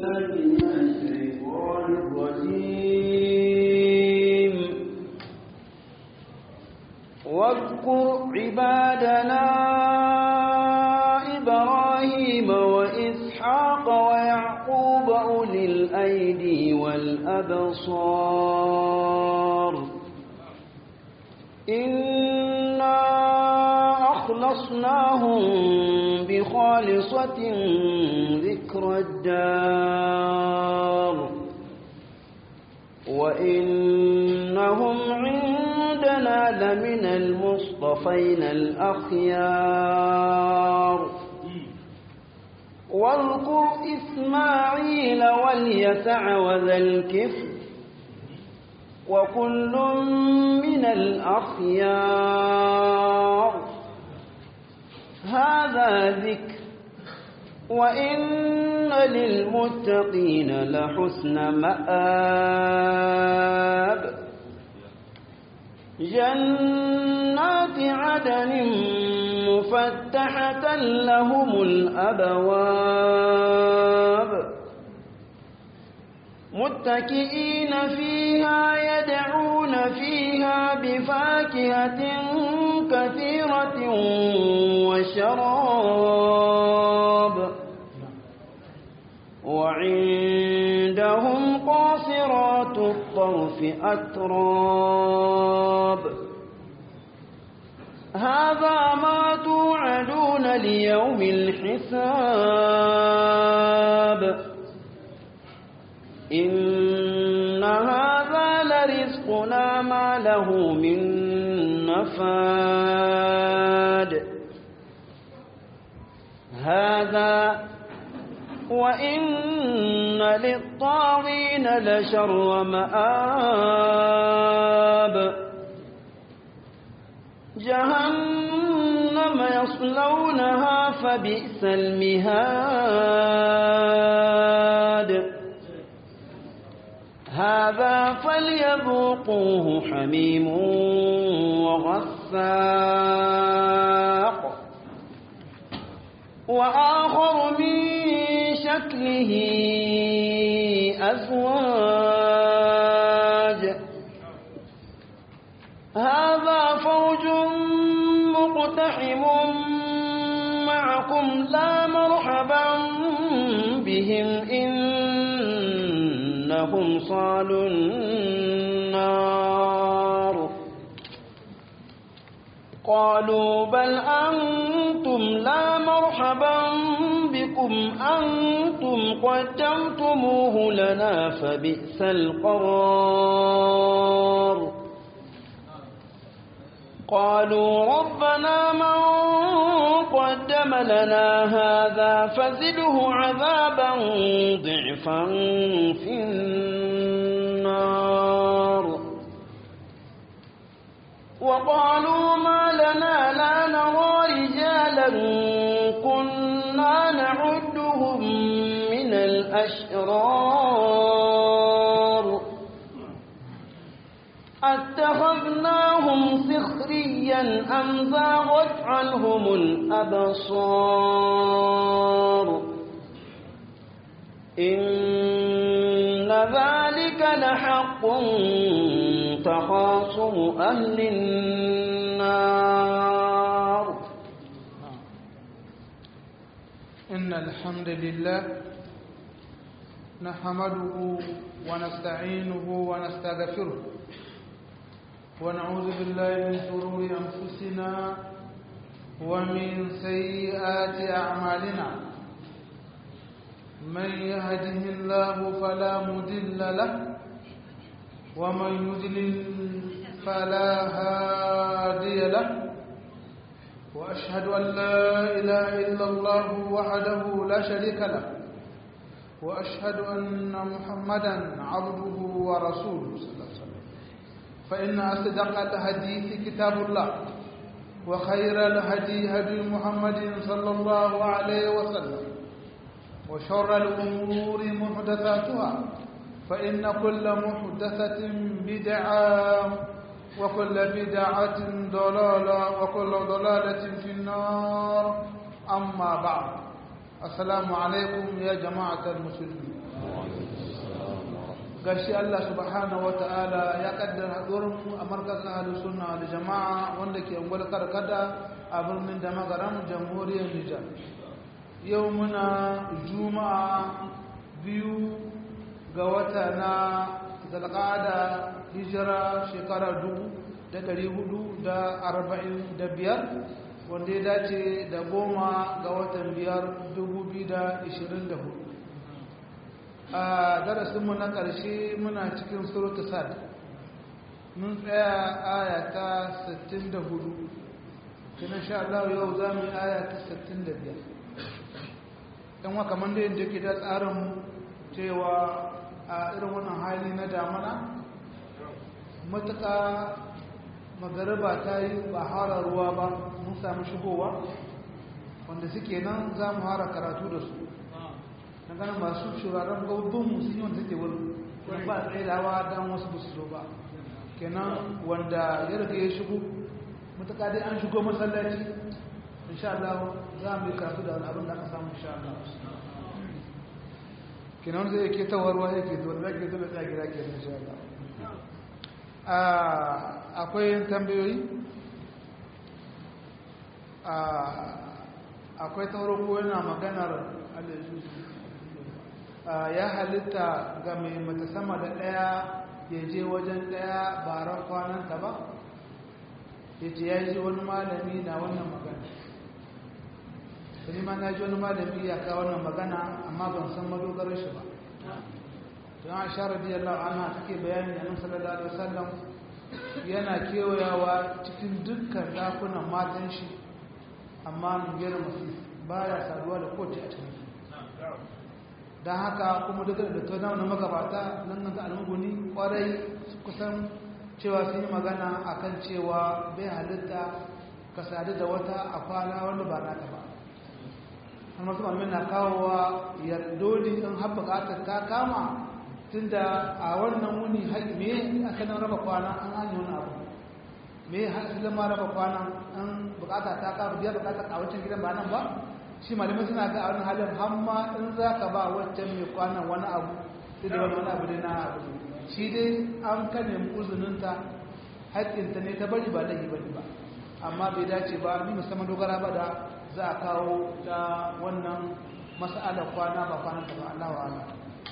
بالله من الشيطان الرجيم واذكر عبادنا إبراهيم وإسحاق ويعقوب أولي الأيدي والأبصار إنا أخلصناهم بخالصة ذكر الدار وإنهم عندنا لمن المصطفين الأخيار واذكر إسماعيل واليسع وذا الكفر وكل من الأخيار هذا ذكر وإن للمتقين لحسن مآب جنات عدن مفتحة لهم الأبواب متكئين فيها يدعون فيها بفاكهة كثيرة وشراب وعندهم قاصرات الطرف أتراب هذا ما توعدون ليوم الحساب إن هذا لرزقنا ما له من نفاد هذا وإن للطاغين لشر مآب جهنم يصلونها فبئس المهاد هذا فليذوقوه حميم وغساق وآخر من شكله أزواج هذا فوج مقتحم معكم لا مرحبا بهم إنهم صالوا النار قالوا بل أنتم لا مرحبا بكم أنتم قدمتموه لنا فبئس القرار قالوا ربنا من قدم لنا هذا فزده عذابا ضعفا في النار وقالوا ما لنا لا نرى رجالا كنا نعدهم من الأشرار أتخذناهم سخريا أم زاغت عنهم الأبصار إن ذلك لحق تخاصم أهل النار إن الحمد لله نحمده ونستعينه ونستغفره ونعوذ بالله من شرور أنفسنا ومن سيئات أعمالنا من يهده الله فلا مضل له ومن يضلل فلا هادي له وأشهد أن لا إله إلا الله وحده لا شريك له وأشهد أن محمدا عبده ورسوله صلى الله عليه وسلم فإن أصدق الحديث كتاب الله وخير الهدي هدي محمد صلى الله عليه وسلم وشر الأمور محدثاتها فإن كل محدثة بدعة وكل بدعة ضلالة وكل ضلالة في النار أما بعد السلام عليكم يا جماعة المسلمين gashi Allah subhanahu wata'ala ya kaddara haɗuwarmu a markazin ahalus sunna da jama'a wanda ke ungwal karkada a birnin da magaran jamhuriyar Nijar yau muna juma'a biyu ga wata na zalqada hijira shekara dubu da ɗari hudu da arba'in da biyar wanda ya dace da goma ga watan biyar dubu biyu da ishirin da hudu a darasinmu na ƙarshe muna cikin surata sad mun tsaya aya ta 64 kina sha Allah yau za mu yi aya ta 65 ɗan wa kamar da yadda ke da tsarin cewa a irin wannan hali na damana matuƙa magariba ta yi ba hara ruwa ba mun sami shigowa wanda suke nan za mu hara karatu da su na ganin masu shuraren gaubin musulmi wanda suke wurin wani ba tsaye da hawa don wasu ba su zo ba kenan wanda ya riga ya shigo matuƙa dai an shigo masallaci insha Allah za mu yi karatu da wani abin da aka samu insha Allah kenan zai ke tawarwa ya ke zuwa ke zuwa tsaye gida ke insha Allah akwai tambayoyi akwai tauro ko yana maganar ya halitta ga mai mata sama da ɗaya ya je wajen ɗaya baran kwananta ba ya ce ya ji wani malami na wannan magana sani ma na ji wani malami ya kawo wannan magana amma ban san madogarar shi ba don a sha radiyallahu anha take bayani a nan sallallahu alaihi wasallam yana kewayawa cikin dukkan dakunan matan shi amma nungiyar masu ba ya saduwa da kowace a cikin don haka kuma duk da ta na magabata nan nan ta almuguni kwarai kusan cewa sun yi magana akan cewa bai halitta ka sadu da wata a kwana wanda ba nata ba har masu malamin na kawowa yardoli in har bukatar ta kama tun da a wannan wuni me aka nan raba kwana an hanyar wani abu me hasilin ma raba kwana an bukata ta kama biyar bukata a wancan gidan ba nan ba shi malamai suna ga a wani halin hamma in za ka ba wancan mai kwanan wani abu sai da wani abu dai na abu shi dai an ka nemi uzuninta haƙƙinta ne ta bari ba laifi bane ba amma bai dace ba ni musamman dogara ba da za a kawo ta wannan mas'alar kwana ba kwanan ta ba Allah wa Allah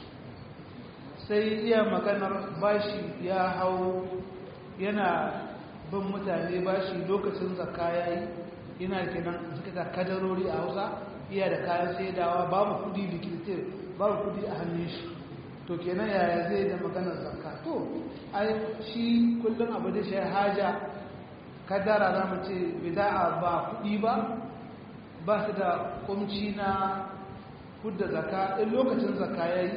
sai iya maganar bashi ya hau yana bin mutane bashi lokacin zakka yayi ina kenan suka ta kadarori a Hausa iya da kayan saidawa babu kudi likitir babu kudi a hannun shi to kenan yaya zai da maganar zakka to ai shi kullum abu da shi haja kadara za mu ce bida'a ba kudi ba ba su da kumci na hudda zakka in lokacin zakka yayi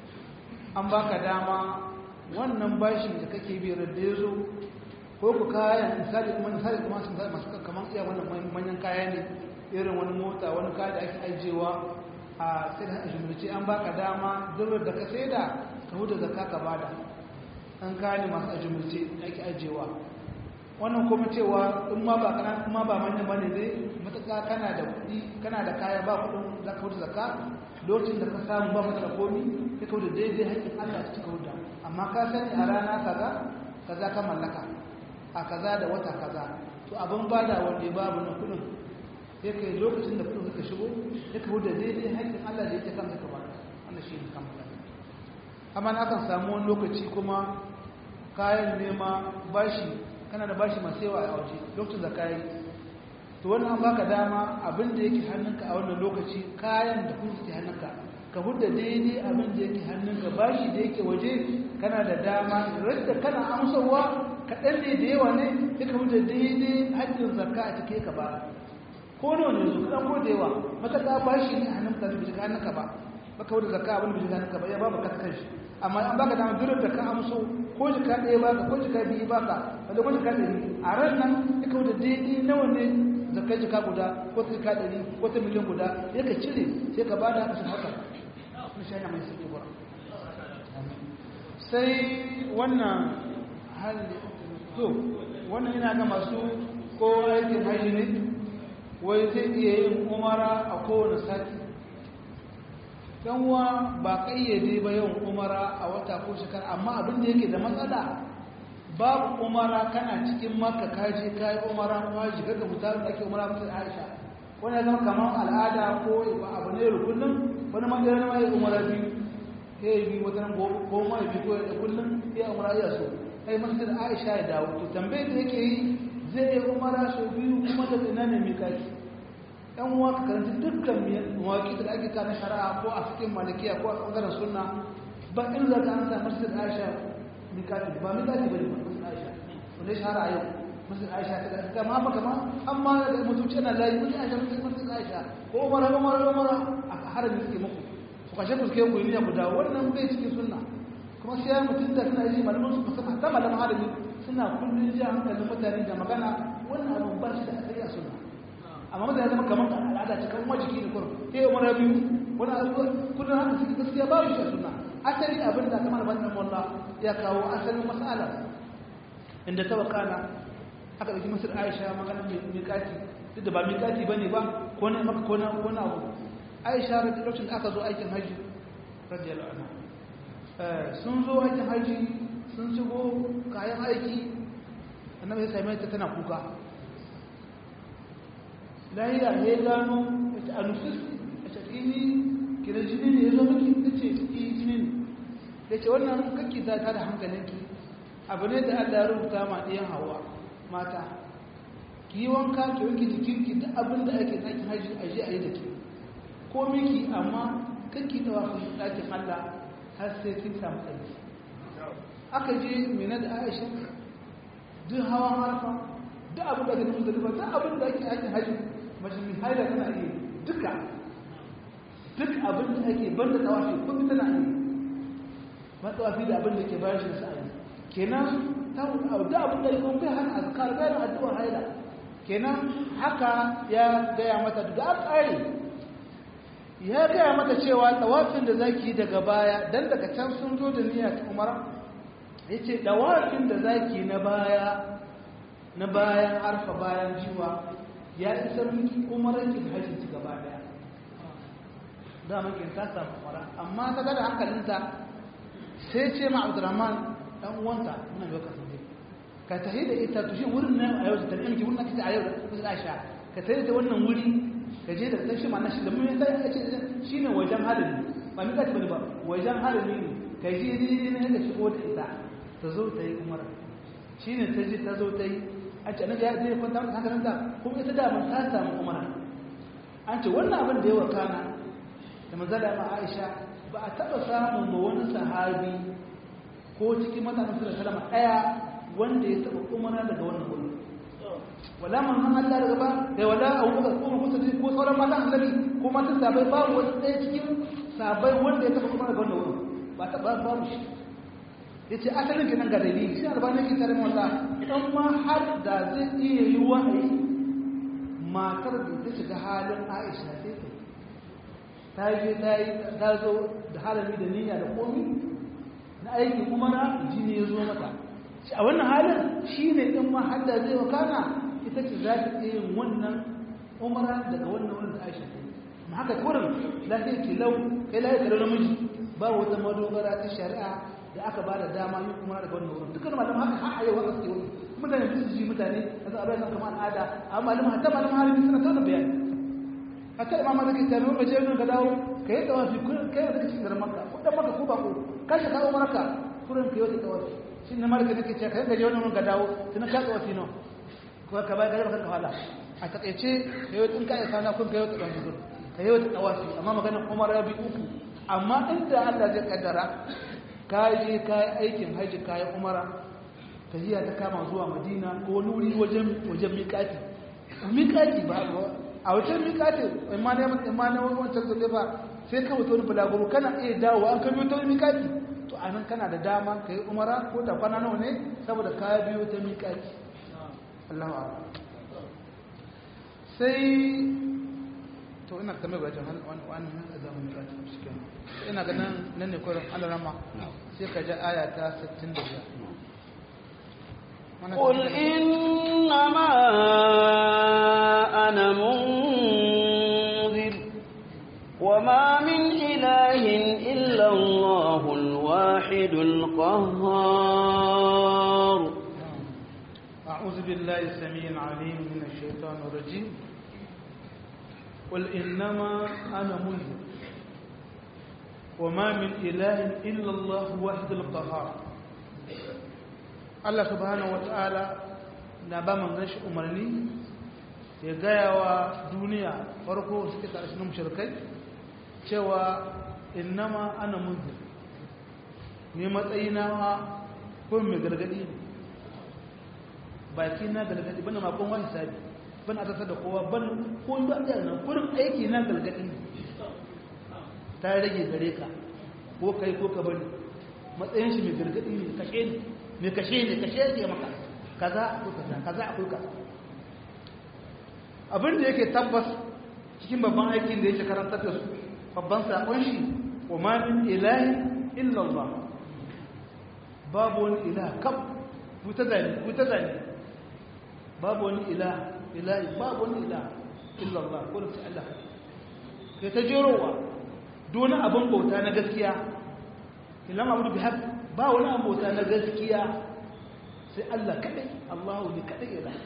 an baka dama wannan bashin da kake bi da ya zo ko ku kaya misali kuma misali kuma sun zai masu kamar iya wannan manyan kaya ne irin wani mota wani kaya da ake ajiyewa a sai da jumlace an baka dama durar da ka sai da ka huda zakka ka bada an kaya ne masu ajumlace da ake ajiyewa wannan kuma cewa in ma ba kana kuma ba manyan bane dai matuƙa kana da kuɗi kana da kaya ba kuɗin za ka huda zakka lokacin da ka samu ba maka da komi sai ka huda daidai haƙƙin Allah ta cika huda amma ka sani a rana kaza kaza ka mallaka a kaza da wata kaza to abin bada wanda babu na kudin sai kai lokacin da kudin suka shigo sai ka huda daidai haƙƙin Allah da yake kanka ka bada wannan shi ne kamar amma na kan samu wani lokaci kuma kayan nema bashi kana da bashi masu yawa a waje lokacin da kayi to wannan an baka dama abin da yake hannunka a wannan lokaci kayan da kun suke hannunka ka hudda daidai abin da yake hannunka bashi da yake waje kana da dama radda kana amsarwa kaɗan ne da yawa ne duka hudda daidai hajjin zakka a cike ka ba ko nawa ne su kaɗan ko da yawa mataka bashi ne a hannunka da bisa hannunka ba baka hudda zakka abin da bisa hannunka ba ya babu kasa kanshi amma an baka dama duk da ka amso ko jika ɗaya baka ko jika biyu baka wanda ko jika ɗari a ran nan duka hudda daidai nawa ne zakka jika guda ko ta jika ɗari ko ta miliyan guda ya ka cire sai ka bada haka sun haka na shi mai sauki ba sai wannan hali to wannan yana ga masu ko aikin haji ne wai zai iya yin umara a kowane sati yanwa ba kayyade ba yawan umara a wata ko shekara amma abin da yake da matsala babu umara kana cikin makka kaje kayi umara kuma shiga da mutanen da ake umara musu aisha wani ya zama kamar al'ada ko abu ne da kullum wani magana ma ya umara biyu ya yi biyu wata ko ma ya biyu ko ya kullum ya umara ya so kai masjid aisha ya dawo to tambayar da yake yi zai yi umara sau biyu kuma da ina ne mai kaki yan uwa ka karanta dukkan mawaƙi da ake kana shari'a ko a cikin malikiya ko a ɓangaren sunna ba in za ka ansa masjid aisha mikati ba mikati ba ne ba masjid aisha wanda ya shahara a yau masjid aisha ta ga kama haka kama amma da mutunci ana layi masjid aisha masjid aisha ko umara umara umara a harami suke muku ku kashe ku suke ku yi ku dawo wannan bai cikin sunna kuma sai ya mutum da suna yi malaman su musamman ta malaman harami suna kullum ji hankalin mutane da magana wannan abin ba shi da asali a sunna amma mutane zama kamar al'ada ce kan majiki da kurum sai umar biyu wani abubuwa kudin haka suke gaskiya ba shi a sunna asali abin da kamar wannan wallah ya kawo asalin mas'ala inda ta wakana aka ɗauki masar aisha maganar miƙati duk da ba miƙati ba ne ba ko na maka ko na abu aisha lokacin da aka zo aikin hajji radiyallahu anha sun zo aikin hajji sun shigo kayan aiki annabi ya same ta tana kuka lahiya ya gano ya ce anusis a ce ini kira jini ne ya zo miki ta ce yi jini ne ya ce wannan kakki za ta da hankalinki abu ne da allah ya rubuta ma ɗiyan hawa mata ki yi wanka ki wanke jikinki da abin da ake ɗakin hajji a je a yi da ke ko miki amma kakki ta wafi ɗakin allah har sai kin samu ƙarfi aka je mina da aisha duk hawan harfa duk abin da ake nufin da duk abin da ake aikin hajji mace mai haila tana iya duka duk abin da ake ban da tawafi kuma tana iya ba tawafi da abin da ke bayan shi sa'ayi kenan ta duk abin da kuma bai hana azkar bayan addu'ar haila kenan haka ya gaya mata da an tsare ya gaya mata cewa tawafin da zaki daga baya dan daga can sun zo da niyya ta umara yace tawafin da zaki na baya na bayan arfa bayan jiwa ya isar miki umaranki da hajjinki gaba daya da maki ta samu umara amma ta gada hankalinta sai ce ma abdurrahman dan uwanta muna yau ka sanje ka tahi da ita to shi wurin nan a yau da tarbiyyar ki wurin kace a yau da kusa Aisha ka tahi da wannan wuri ka je da tashi ma na shi da mun sai ka ce shine wajen halin ba ni kace bane ba wajen halin ne ka je ne ne ka shigo da ita ta zo ta yi umara shine ta je ta zo ta yi an ce annabi ya zai kwanta mata hankalinta kuma ita da mun ta samu umara an ce wannan abin da ya wakana da manzala ma Aisha ba a taba samun ba wani sahabi ko cikin mutanen su da salama daya wanda ya taba umara daga wannan wurin wala man man Allah daga ba da wala Abu Bakar ko Musa ko sauran matan annabi ko matan sabai babu wani ɗaya cikin sabai wanda ya taba umara daga wannan wurin ba ta ba babu shi yace asalin kenan ga dalili shi albani ke tare mata dan ma har da zai iya yi wahayi matar da ta shiga halin Aisha sai ta ta je ta yi ta zo da halami da niyya da komi na aikin umara jini ya zo mata a wannan halin shi ne ɗin ma hadda zai wakana ita ce za ta iya yin wannan umara daga wannan wurin da aisha ta yi ma haka kurin lafiya ke lau kai lafiya kare namiji ba wata madogara ta shari'a da aka ba da dama yin umara daga wannan wurin dukkan malaman haka har a yau haka suke wani mutane su ji mutane a za a bayan kamar al'ada amma malaman hatta malaman harbi suna tauna bayani hatta imama da ke tabi ba je ka dawo ka yi tawafi kai da cikin garin makka ko dan makka ko ba ko ka shi ka umara ka kurin ka yi tawafi shi ne malaka nake cewa kai gaje wannan ka dawo tun ka tawafi no ko ka bai gare ka fala a takeice kai tun ka isa na kun kai wata tawafi gurin ka yi wata tawafi amma maganar umara bi uku amma inda Allah zai kaddara ka je ka yi aikin haji ka yi umara tahiya ta kama zuwa madina ko wani wuri wajen wajen miƙati miƙati ba a wajen miƙatin imanin imanin wancan zobe ba sai ka wuta wani bulaguro kana iya dawo an ka biyo ta wani miƙati to a nan kana da dama ka yi umara ko da kwana nawa ne saboda ka biyo ta miƙati Allah wa sai to ina ka mai gwajin wani nan a zama miƙati shi kenan ina ga nan nan ne kwarin alarama sai ka ja aya ta 65 قل إنما أنا منذر وما من إله إلا الله الواحد القهار أعوذ بالله السميع العليم من الشيطان الرجيم قل إنما أنا منذر وما من إله إلا الله واحد القهار Allah subhanahu wata'ala na ba man gashi umarni ya gaya wa duniya farko suke tare shi mushrikai cewa innama ana munzir ne matsayina ma kun mai gargadi ne baki na gargadi bana ma kun wani sabi bana tasar da kowa ban ko ba da nan kurin aiki na gargadi ne ta rage gare ka ko kai ko ka bari matsayin shi mai gargadi ne kashe ne mai kashe ne kashe ne maka kaza ko kaza kaza akwai kaza abin da yake tabbas cikin babban aikin da yake karantar da su babban sakon shi wa ma min ilahi illa Allah babu wani ilaha kam buta zani buta zani babu wani ilaha ilahi babu wani ilaha illa Allah ko da Allah kai ta jerowa duk abin bauta na gaskiya ilama abu bi haq ba wani abin bauta na gaskiya sai Allah kadai Allahu ne kadai ilaha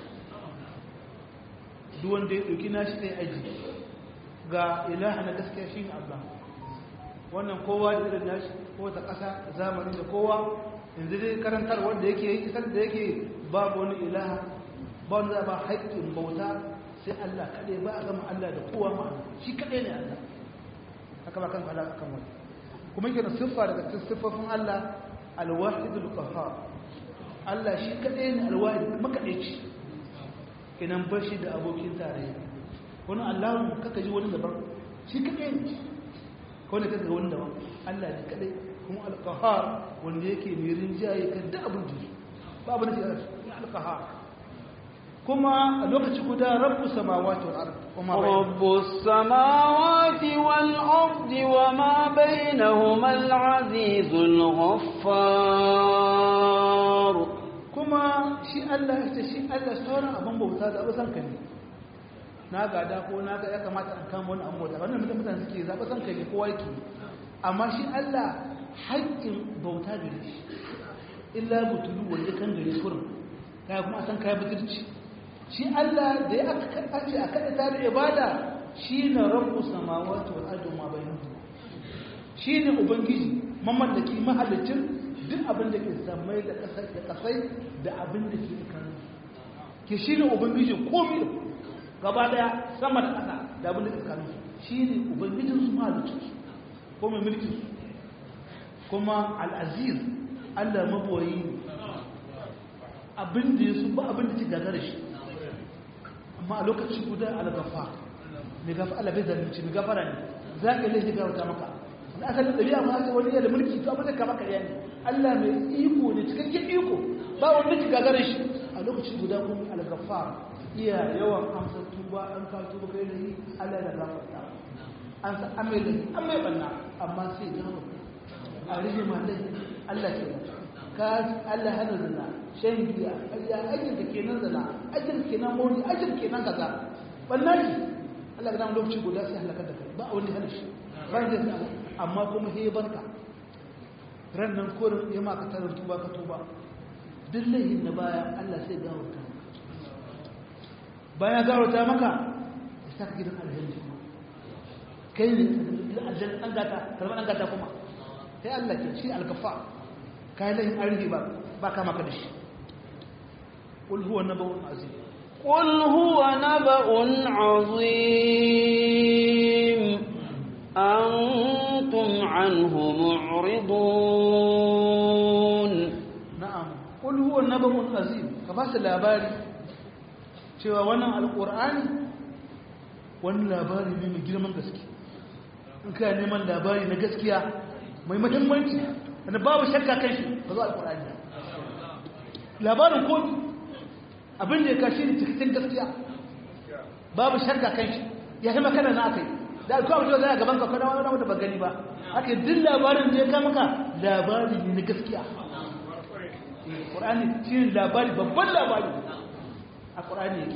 duk wanda ya ɗauki nashi ɗaya aji ga ilaha na gaskiya shi ne Allah wannan kowa da irin nashi ko ta ƙasa zamani da kowa yanzu dai karantar wanda yake yi isar da yake babu wani ilaha ba wanda za ba haƙƙin bauta sai Allah kaɗai ba a gama Allah da kowa ma'ana shi kaɗai ne Allah haka ba kan fada kan wani kuma yake da siffa daga cikin siffofin Allah alwahidul qahhar Allah shi kaɗai ne alwahid makaɗaici kenan bar shi da abokin tarayya wani allahun kaka ji wani daban shi kaɗai ne kawai kaka ga wani daban allah ne kaɗai kuma alkahar wanda yake mai rinjaye kan da abin da ba abin da ke ya alkahar kuma a lokaci guda rabu samawati wal ard kuma رب السماوات والأرض وما بينهما العزيز الغفار kuma shi Allah ya ce shi Allah sauran abin bauta da abu sanka ne na gada ko na ga ya kamata an kama wani abin bauta wannan mutum mutane suke zaɓa sanka ne kowa yake amma shi Allah haƙƙin bauta gare shi illa butulu wanda kan gare kurin kaya kuma a san kaya butulci shi Allah da ya aka ce a kada ta da ibada shi na rabu samawati wal ardi ma bainahuma shi ne ubangiji mamallaki mahallicin duk abin da ke samai da kasai da abin da ke tsakanin ke shi ne ubangijin komi da gaba daya sama da ƙasa da abin da ke tsakanin shi ne ubangijin su mahalicin su ko mai mulkin su kuma al'aziz allah maboyi ne abin da ya su ba abin da ke gagara shi amma a lokaci guda al-gafa mai gafa allah bai zalunci mai gafara ne za ka yi laifi gawata maka da asalin ɗabi'a ma haka wani da mulki to abin da kama karya ne Allah mai iko ne cikakken iko ba wanda ki gagara shi a lokaci guda kuma al-ghaffar iya yawan amsa tuba an ka tuba kai da yi Allah ya gafarta an sa amai da an mai banna amma sai gawo a rige ma dai Allah ke ka Allah hana zina shan giya ya ajin da kenan zina ajin kenan mori ajin kenan kaza banna shi Allah ga nan lokaci guda sai halaka da kai ba wanda hana shi ba da amma kuma he barka ran nan korin ya maka tarar tuba ka tuba duk laihin na baya Allah sai gawarta baya gawarta maka ya saka gidan aljanna kai ne aljanna an gata karban an gata kuma sai Allah ke shi alkafa kai laihin arhi ba ba ka maka da shi qul huwa nabaun azim قل هو نبأ عظيم أنتم عنه معرضون na'am qul huwa nabaun azim ka ba su labari cewa wannan alqur'ani wani labari ne mai girman gaske in ka neman labari na gaskiya mai muhimmanci wanda babu shakka kan shi ba zo alqur'ani labarin ko abin da ya kashi ne cikin gaskiya babu shakka kan shi ya yi makana na akai da alkuwa mutum zai a gaban ka kwana wani wanda ba gani ba aka duk labarin da ya kama ka labari ne na gaskiya ƙur'ani shi ne labari babban labari a ƙur'ani yake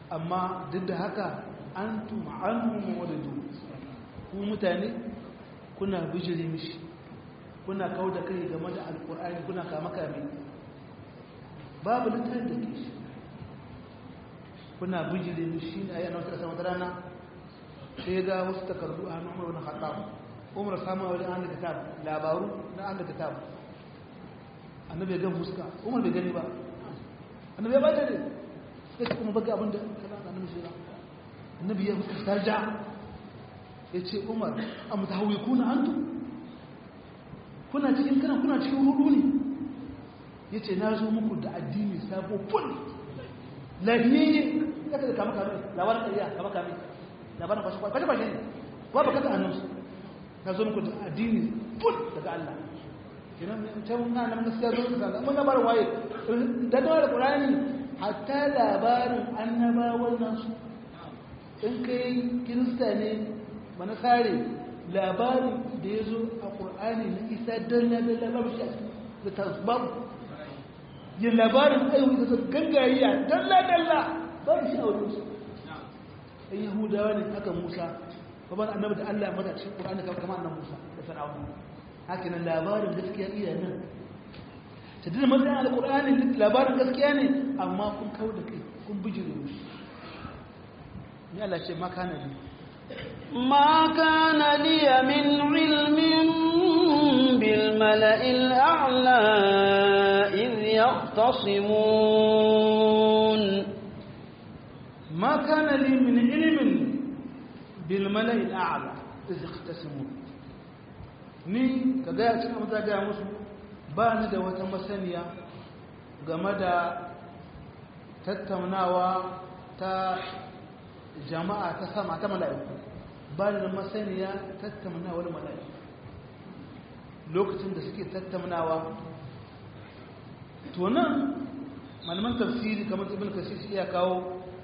amma duk da haka an tuma an mu wadadu ku mutane kuna bijire mishi kuna kawo da kai game da alkur'ani kuna kama kame babu littafin da ke shi kuna bijire mishi a yana wata ƙasa wata rana sai ga wasu takardu a hannun umar wani haɗa umar samun wajen an da kitab labaru na an da kitab annabi ya gan fuska umar bai gani ba annabi ya ba ta ne sai ce kuma baka abinda kaza da annabi shi annabi ya fuska tarja ya ce umar a mutahawi kuna antu kuna cikin kana kuna cikin hudu ne ya ce na zo muku da addini sabo ful lafiyayye ya ka da kama kame labarin ƙarya kama kame labarin kwashe kwashe kwashe ne ba ba kasa annunsu na zo muku da addini ful daga Allah kenan can na nan gaskiya zo ka mun labarin waye da da Qur'ani hatta labarin annabawan nasu in kai kirista ne mana sare labarin da ya zo a ƙur'ani na isa dalla dalla babu shi a da tasbab yin labarin ayyuka da su gangariya dalla dalla babu shi a wajen su ɗan yahudawa ne aka musa babban annabi da allah mata cikin ƙur'ani kamar annan musa da sana'u haka nan labarin gaskiya iya nan ta dina matsayin alƙur'ani labarin gaskiya ne amma kun kawo da kai kun bijire musu ni allah ce makana ne ما كان لي من علم بالملأ الأعلى إذ يختصمون ما كان لي من علم بالملأ الأعلى إذ يختصمون ni ka gaya cikin maza gaya musu ba ni da wata masaniya game da tattaunawa ta jama'a ta sama ta mala'iku ba da masaniya tattaunawar mala'iku lokacin da suke tattaunawa to nan malaman tafsiri kamar ibn kasir ya kawo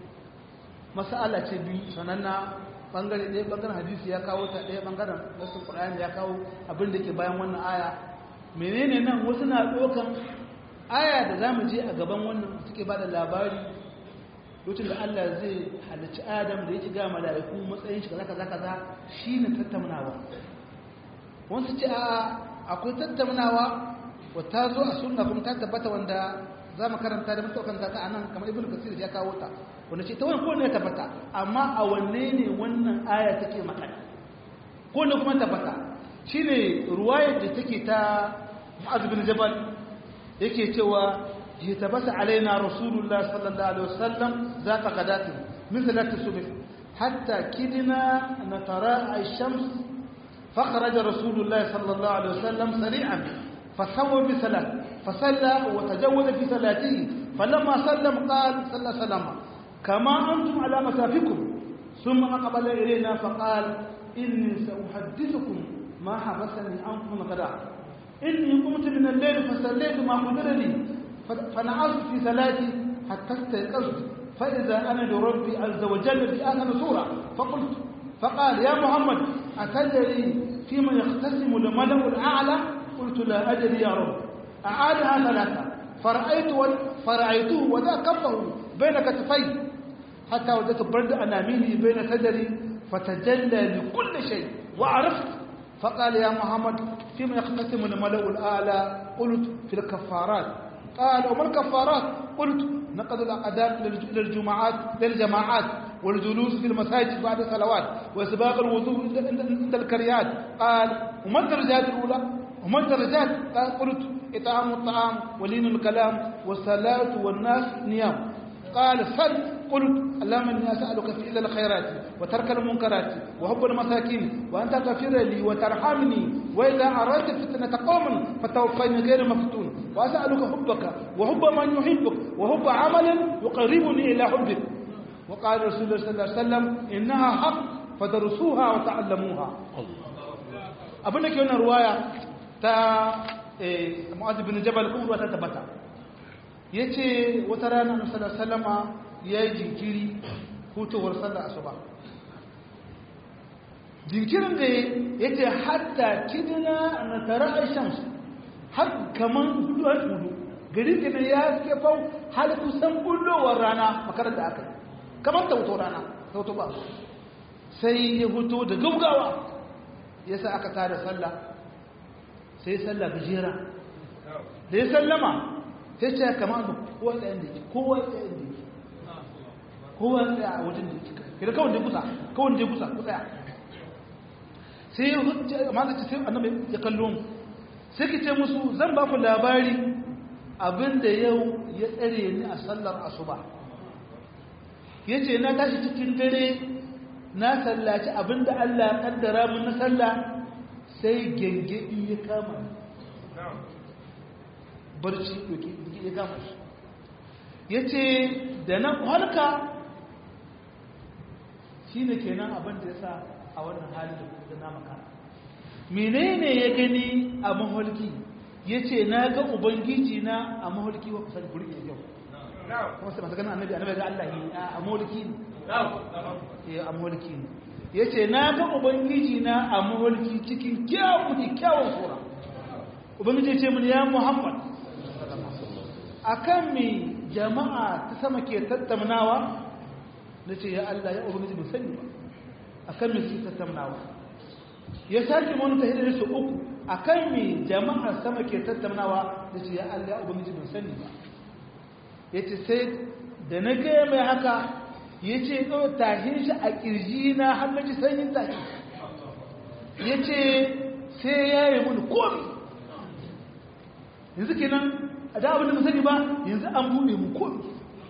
mas'ala ce biyu sananna bangare ɗaya bangaren hadisi ya kawo ta ɗaya bangaren wasu ƙur'ani ya kawo abin da ke bayan wannan aya menene nan wasu na ɗaukan aya da za mu je a gaban wannan suke ba da labari lokacin da Allah zai halicci Adam da yake ga mala'iku matsayin shi kaza kaza kaza shine tattaunawa wasu ce a akwai tattaunawa wata zo a sunna kuma ta tabbata wanda za mu karanta da mutukan ta ta anan kamar ibnu kasir ya kawo ta wanda ce ta wani ko ne tabbata amma a wanne ne wannan aya take magana ko ne kuma tabbata shine ruwayar da take ta Mu'adh bin Jabal yake cewa يتبس علينا رسول الله صلى الله عليه وسلم ذات غداة مثل الصبح حتى كدنا نتراءى الشمس فخرج رسول الله صلى الله عليه وسلم سريعا فسوى بصلاة فصلى وتجول في صلاته فلما سلم قال صلى الله عليه وسلم كما أنتم على مسافكم ثم أقبل إلينا فقال إني سأحدثكم ما حبسني عنكم غدا إني قمت من الليل فصليت ما قدر لي فنعست في صلاتي حتى استيقظت فإذا أنا لربي عز وجل في آخر سورة فقلت فقال يا محمد أتدري فيما يختصم الملأ الأعلى قلت لا أدري يا رب أعادها ثلاثة فرأيت فرأيته وذا كفه بين كتفي حتى وجدت برد أنامله بين صدري فتجلى لكل شيء وعرفت فقال يا محمد فيما يختصم الملأ الأعلى قلت في الكفارات قال وما الكفارات قلت نقض الأقدام للجماعات للجماعات والجلوس في المساجد بعد الصلوات وإسباغ الوضوء عند الكريات قال وما الدرجات الأولى وما الدرجات قال قلت إطعام الطعام ولين الكلام والصلاة والناس نيام قال سل قلت اللهم اني اسالك فعل الخيرات وترك المنكرات وحب المساكين وان تغفر لي وترحمني واذا اردت فتنه قوم فتوفني غير مفتون واسالك حبك وحب من يحبك وحب عمل يقربني الى حبك وقال رسول الله صلى الله عليه وسلم انها حق فدرسوها وتعلموها abin da ke wannan ruwaya ta mu'adh bin jabal kuma ta tabbata yace wata rana annabi sallallahu alaihi wasallama ya yi jinkiri hutowar sallar asuba jinkirin da ya ce hatta kidina na tare a shamsu har kaman hudu hudu gari kenan ya ke fau har kusan bullowar rana makarar da aka yi kamar tauto rana tauto ba sai ya huto da gaugawa yasa aka tada sallah sai sallah gajera da ya sallama sai ce kama da kowa tsaye da ke kowa tsaye da ke kowa tsaye a wajen da ke kira kawai da kusa kawai da kusa ku tsaya sai ya hutu amma da ce sai annabi ya kallo mu sai ki ce musu zan ba ku labari abinda yau ya tsare ni a sallar asuba ya ce na tashi cikin dare na sallaci abinda Allah ya kaddara mun na sallah sai gengedi ya kama barci doki ya kama shi ya ce da na halka shi ne kenan abinda ya sa a wannan halin da na makara menene ya gani a maholki ya ce na ga ubangiji na a maholki wa kusa da kuri yau kuma sai masu ganin annabi annabi ga Allah yi a maholki ne a maholki ne ya ce na ga ubangiji na a maholki cikin kyawun da kyawun sura ubangiji ce mun ya muhammad akan mi jama'a ta sama ke tattaunawa na ce ya Allah ya ubangiji mun sani ba akan mi suke tattaunawa ya sake mun ta hidda su uku akan mi jama'ar sama ke tattaunawa da ce ya Allah ya ubangiji ban sani ba yace sai da na ga mai haka yace do tahin shi a kirji na har naji sanyin tashi yace sai ya yi mun komi yanzu kenan a da abin da mu sani ba yanzu an bude mu komi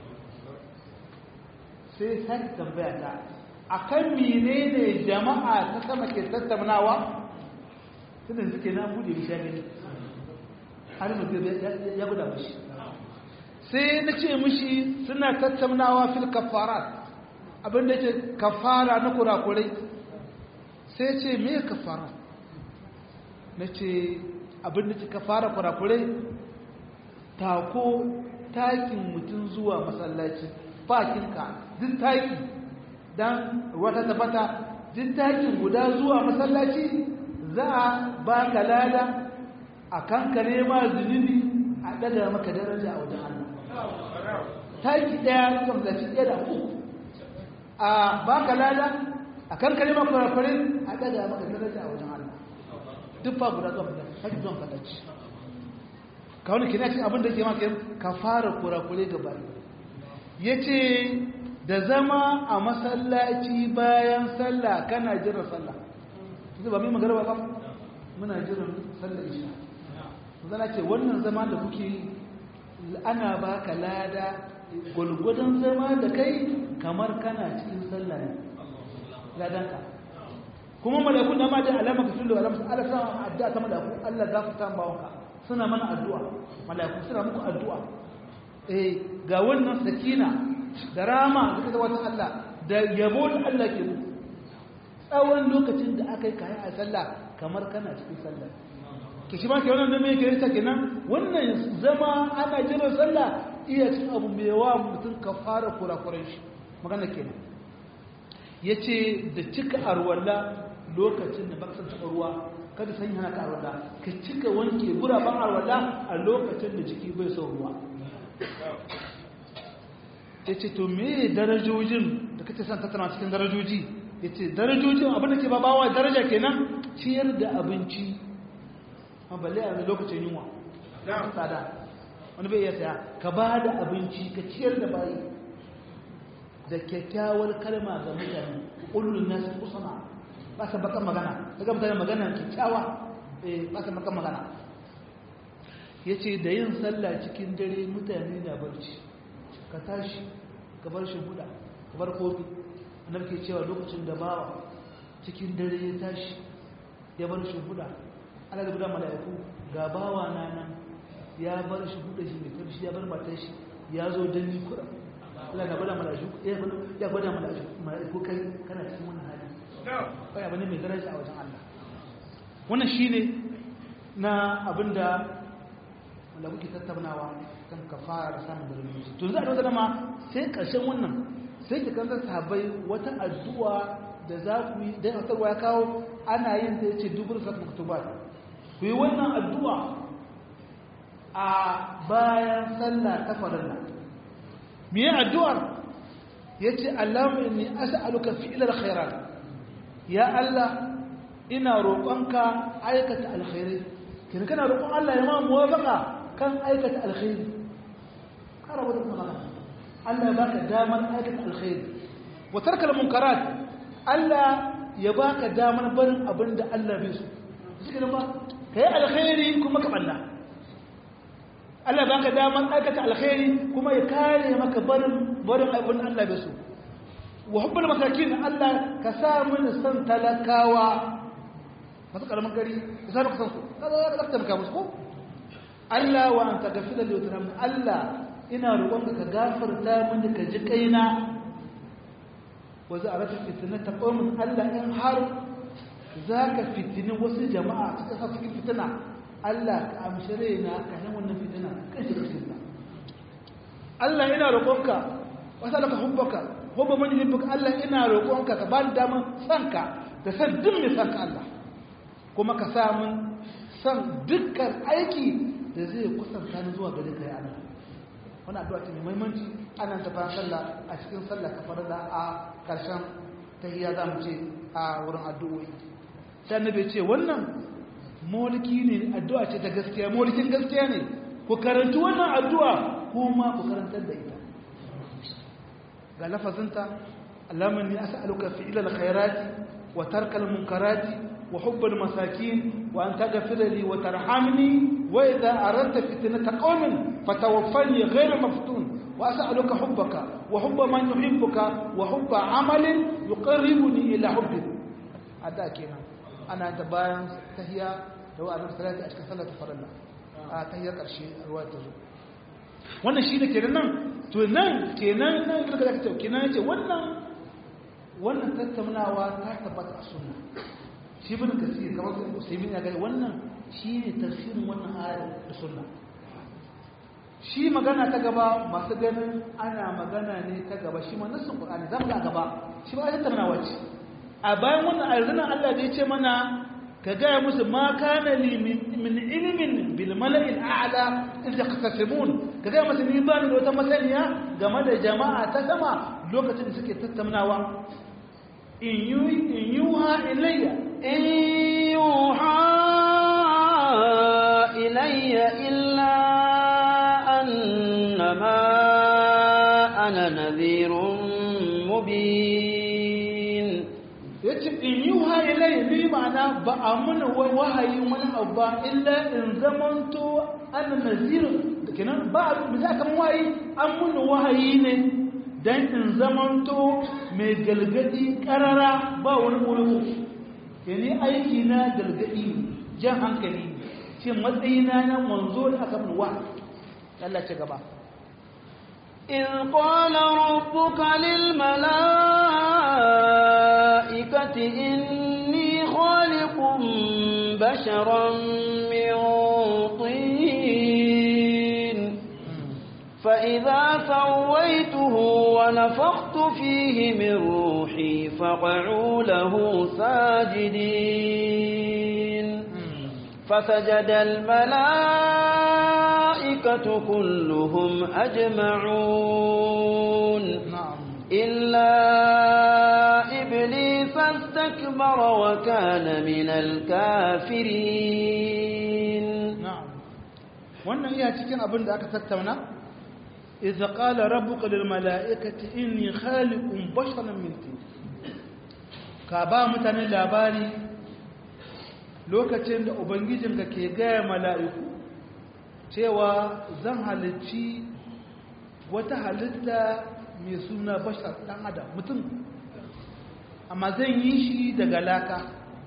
sai sai tambaya ta akan menene jama'a ta sama ke tattaunawa tunda suke na bude mishi ya gani har mutum ya guda mishi sai na ce mishi suna tattaunawa fil kafarat abinda ce kafara na kurakurai sai ce me kafara na ce abinda ce kafara kurakurai tako takin mutum zuwa masallaci bakinka duk taki dan wata tabbata duk takin guda zuwa masallaci za a ba ka lada a kankare ma zunubi a daga maka daraja a wajen Allah taki daya zuwa masallaci ɗaya da uku a ba ka lada a kankare ma kurakurai a daga maka daraja a wajen Allah duk fa guda zuwa masallaci zuwa masallaci ka wani kina cin abin da ke maka ka fara kurakurai gaba ya ce da zama a masallaci bayan sallah kana jiran sallah zai ba mai magana ba muna jiran sallah isha zana ce wannan zama da kuke ana baka lada gwalgwadon zama da kai kamar kana cikin sallah ne ladanka kuma malakun da ma da alama ka sullu alama Allah sa addu'a ta malaku Allah gafarta bawanka suna mana addu'a malaku suna muku addu'a eh ga wannan sakina da rama da kaza wata Allah da yabo da Allah ke muku tsawon lokacin da aka yi kayi a sallah kamar kana cikin sallah ke shi ma ke wannan da mai gari ta kenan wannan zama ana jiran sallah iya cin abu mai yawa mutum ka fara kurakuran shi magana kenan ya ce da cika arwalla lokacin da baka san taɓa ruwa kada san hana ka arwalla ka cika wanke guraben arwalla a lokacin da jiki bai son ruwa ya ce to me darajojin da kace san tattana cikin darajoji ya ce darajojin abinda ke babawa daraja kenan ciyar da abinci a balle a lokacin yunwa tsada wani bai iya saya ka ba da abinci ka ciyar da bayi da kyakkyawar kalma ga mutane ƙullun nasu kusana ba sa bakan magana daga mutane magana kyakkyawa ba sa bakan magana ya ce da yin sallah cikin dare mutane na barci ka tashi ka bar shi buɗa ka bar kofi annabi ke cewa lokacin da bawa cikin dare ya tashi ya bar shi buɗa ana da gudan mala'iku ga bawa na nan ya bar shi buɗe shi mai kamshi ya bar matar shi ya zo don ni kura Allah na gwada mala'iku ya gwada mala'iku kai kana cikin wannan hali kai abu ne mai daraja a wajen Allah wannan shine na abinda wanda kuke tattaunawa kan kafara da samun darajoji to za a dauka dama sai karshen wannan sai ki kanta sahabbai wata addu'a da za ku yi da ya kawo ana yin ta yace dubur sat maktubat ku yi wannan addu'a a bayan sallah ta farilla me ya addu'ar yace Allahumma inni as'aluka fi'lal khairat ya Allah ina roƙonka aikata alkhairi kin kana roƙon Allah ya ma muwafaqa kan aikata alkhairi kara wata magana Allah ya baka damar aikata alkhairi wa tarkal munkarat Allah ya baka damar barin abin da Allah bai so shi ba kai alkhairi kuma ka balla Allah ya baka damar aikata alkhairi kuma ya kare maka barin barin abin da Allah bai so wa hubbul masakin Allah ka sa mun san talakawa masu karamin gari ka sa ka san su kaza ka tabbata musu ko Allah wa anta gafila li wutram Allah ina roƙonka ka gafarta mini ka ji kaina wa za a rata fitinata qaumin Allah in har zaka fitini wasu jama'a suka sa cikin fitina Allah ka amshi raina ka nan wannan fitina kan shi cikin Allah ina roƙonka wasalaka hubbaka hubba man yuhibbuka Allah ina roƙonka ka bani daman sanka da san duk mai sanka Allah kuma ka sa mun san dukkan aiki da zai kusanta ni zuwa gare ka ya Allah wannan addu'a ce mai muhimmanci ana ta bayan sallah a cikin sallah ka farada a karshen tahiyya za mu ce a wurin addu'o'i sai annabi ce wannan mulki ne addu'a ce ta gaskiya mulkin gaskiya ne ku karanci wannan addu'a kuma ku karantar da ita ga lafazinta Allahumma inni as'aluka fi'lal khairati wa tarkal munkarati wa hubbal masakin wa an taghfira li wa tarhamni wa idha aradta fitnata qaumin fatawaffani ghayra maftun wa as'aluka hubbaka wa hubba man yuhibbuka wa hubba amalin yuqarribuni ila hubbik ada kenan ana da bayan tahiyya da wa annabi sallallahu alaihi wasallam a cikin sallar farilla a tahiyyar karshe ruwa ta zo wannan shi ne kenan nan to nan kenan nan kirka da kace kenan yace wannan wannan tattaunawa ta tabbata a sunna shi bin kasir kamar da usaimin ya gani wannan shi ne tafsirin wannan ayar da sunna shi magana ta gaba masu ganin ana magana ne ta gaba shi ma nassin qur'ani zamu ga gaba shi ba tattaunawa ce a bayan wannan arzuna Allah da ya ce mana ka gaya musu ma kana li min ilimin bil mala'il a'la in yaqtasimun ka gaya musu ni ba ni da wata masaniya game da jama'a ta sama lokacin da suke tattaunawa in yu in yuha ilayya in yuha ilayya illa annama ana nadhirun mubin yace in yuha ilayya ni ma'ana ba a mana wahayi wani abu ba illa in zamanto ana nazirun kenan ba a bisa kan wahayi an muna wahayi ne dan in zamanto mai galgadi karara ba wani ƙurugu yani aiki na galgadi jan hankali ce matsayina na manzo da aka mun wa Allah ce gaba إذ قال ربك للملائكة إني خالق بشرا من طين فإذا سويته ونفخت فيه من روحي فقعوا له ساجدين فسجد الملائكة كلهم أجمعون na'am إلا إبليس استكبر وكان من الكافرين na'am wannan iya cikin abin da aka tattauna idza qala rabbuka lil mala'ikati inni khaliqun basharan min tin ka ba mutane labari lokacin da ubangijinka ke gaya mala'iku cewa zan halicci wata halitta mai suna bashar dan adam mutum amma zan yi shi daga laka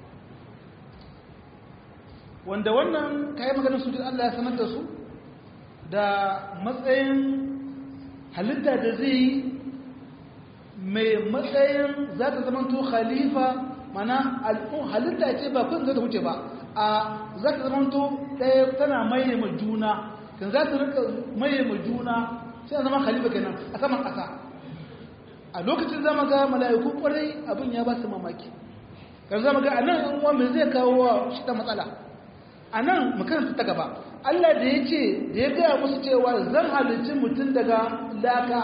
wanda wannan kayan maganin su duk Allah ya sanar da su da matsayin halitta da zai yi mai matsayin za ta zama to khalifa mana al'un halitta ce ba kun za ta wuce ba a za ta zama to ɗaya tana maye ma juna kan za ta rika maye ma juna sai a zama khalifa kenan a saman ƙasa a lokacin zama ga mala'iku kwarai abin ya ba su mamaki kan zama ga anan an uwa mai zai kawo wa shi ta matsala a nan makaranta ta gaba Allah da ya ce da ya gaya musu cewa zan halicci mutum daga laka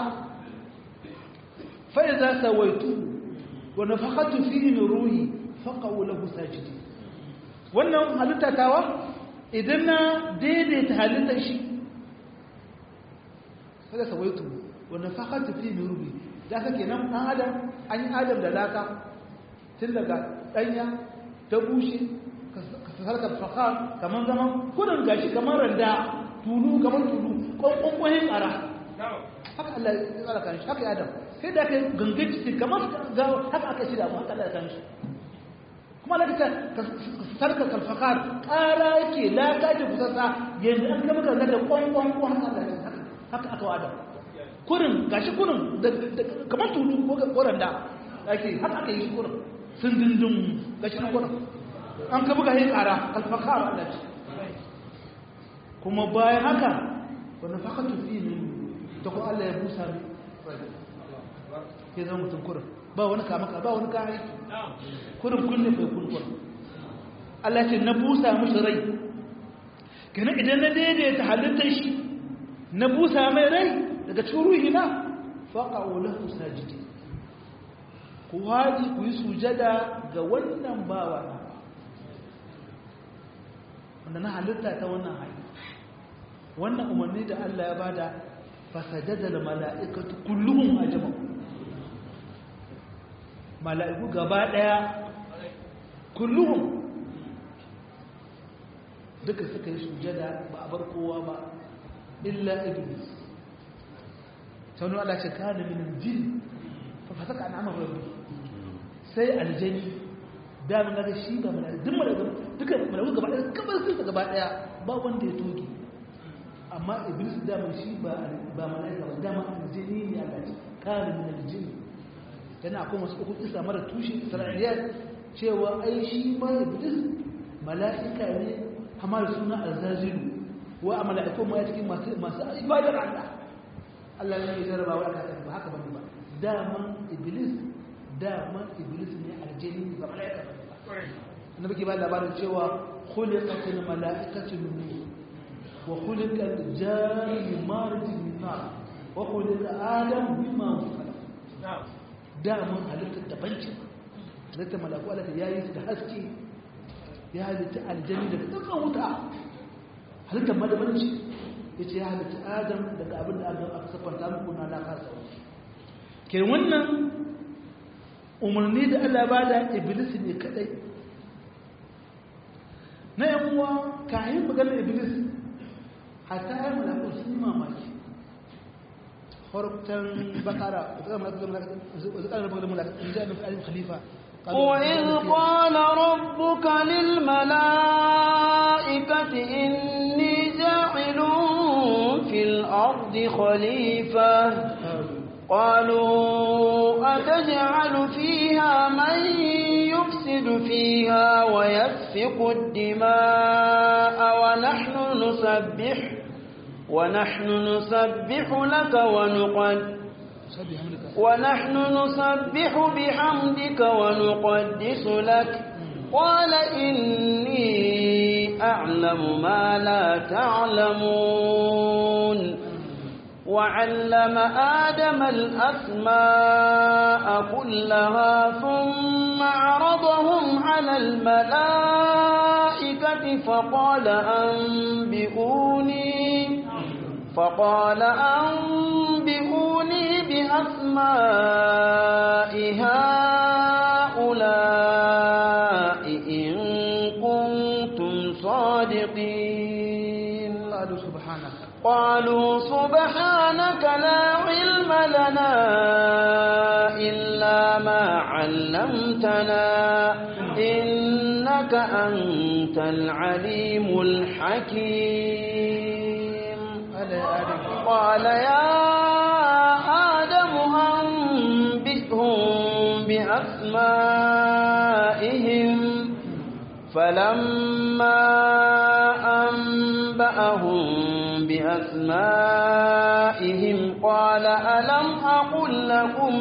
fai za sa waitu wa na fakatu fi min ruhi faƙawo lahu sajidi wannan halitta tawa idan na daidaita halittar shi kada sawaitu wannan fakatu fi min rubi da ka kenan dan adam an yi adam da laka tun daga danya ta bushe ka sarka fakar kamar zaman kudin gashi kamar randa tulu kamar tulu kwankwankwahin ƙara haka Allah ya tsara kan shi haka ya adam sai da kai gangan ciki kamar ga haka aka shirya mu haka Allah ya kan shi kuma da ka sarka kalfakar ƙara yake laka ce kusasa yanzu an kama ka da kwankwankwan haka Allah ya haka aka wa adam kurin gashi kurin kamar tulu ko randa ake haka aka yi shi kurin sun dindin gashi na kurin an ka buga yin ƙara kalfakar Allah ce kuma bayan haka wani fakatu fi ne ta ko Allah ya busa ne ke zama mutum kurin ba wani kamaka ba wani kayan aiki kurin kunne kai kurkur Allah ce na busa musu rai kenan idan na daidaita halittar shi na busa mai rai daga cikin ruhi na faƙa'u lahu sajidi ku haɗi ku yi sujada ga wannan bawa na wanda na halitta ta wannan hali wannan umarni da Allah ya bada fasajada da mala'ikatu kulluhum ajma mala'iku gaba daya kulluhum duka suka yi sujada ba a bar kowa ba illa iblis sau Allah ce kana min jin fa fasaka an amara rabbi sai aljani da mun ga shi ba mala'iku duk mala'iku duka mala'iku gaba daya kamar sun gaba daya ba wanda ya toge amma iblis daman shi ba ba malaika ba dama aljini ne Allah ce kana min aljin yana akwai wasu uku isa mara tushe isra'iliyat cewa ai shi ma iblis malaika ne amma da suna alzazilu wa a malaiku ma cikin masu masu ibadar Allah Allah ne ya jarraba wa aka ba haka bane ba daman iblis daman iblis ne aljini ba malaika ba annabi ke ba labarin cewa khuliqatil malaikatu min nur وخلق الجان من مارج من نار وخلق آدم مما خلق da mun halitta dabanci halitta malaku Allah ya yi su da haske ya halitta aljani daga dukkan wuta halitta madabanci ya ce ya halitta adam daga abin da aka siffanta muku na na kasa ke wannan umarni da Allah ba da iblis ne kadai na yan uwa kayan maganar iblis hatta ya malakun sun yi mamaki harkar bakara وإذ قال ربك للملائكة إني جاعل في الأرض خليفة قالوا أتجعل فيها من يفسد فيها ويسفك الدماء ونحن نسبح ونحن نسبح لك ونقد ونحن نسبح بحمدك ونقدس لك قال إني أعلم ما لا تعلمون وعلم آدم الأسماء كلها ثم عرضهم على الملائكة فقال أنبئوني فقال أنبئوني بأسماء هؤلاء إن كنتم صادقين قالوا سبحانك قالوا سبحانك لا علم لنا إلا ما علمتنا إنك أنت العليم الحكيم قال يا آدم أنبئهم بأسمائهم فلما أنبأهم بأسمائهم قال ألم أقل لكم